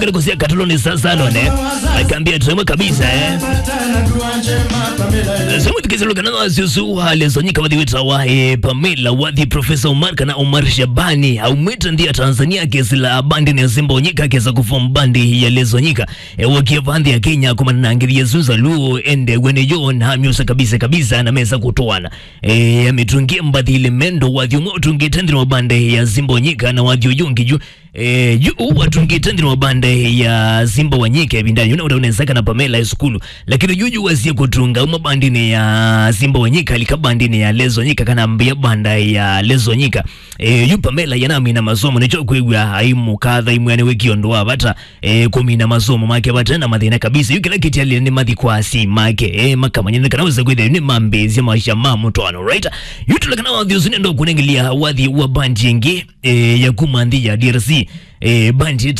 kusia katuloni sasa lone akaambia tuemwe kabisa eh sema tukizilugana wasiusu wale zonyika wadhi wita wae Pamela wadhi Profesa Omar kana Omar Shabani au mwita ndia Tanzania kesi la bandi ni Simba onyika kesa kuform bandi ya lezonyika e, wakia bandhi ya Kenya kuma na ngiri Yesusa luo ende wene yo na myusa kabisa kabisa na mesa kutoana e, ametungia mbadhi ile mendo wadhi umotungi tendri wa bande ya Simba onyika na wadhi uyungi juu Eh, yu watungi tendri wa bande ya Simba wanyike bindani yuna unaonezaka na Pamela ya skulu lakini juju wasie kutunga uma bandini ya Simba wanyika alika bandini ya Lezo nyika kana mbia banda ya Lezo nyika eh, yu Pamela yanami na masomo nicho kwigwa haimu kadha imu yani wiki ondoa bata eh, kumi na masomo make bata na madhina kabisa yu kila kiti ali ni madhi kwa si make eh, makama nyene kana weza kwida ni mambezi ya maisha mamu toano right yu tulakana wadhi usuni ndo kunengilia wadhi wa bandi yengi eh, ya kumandhi ya DRC eh, bandi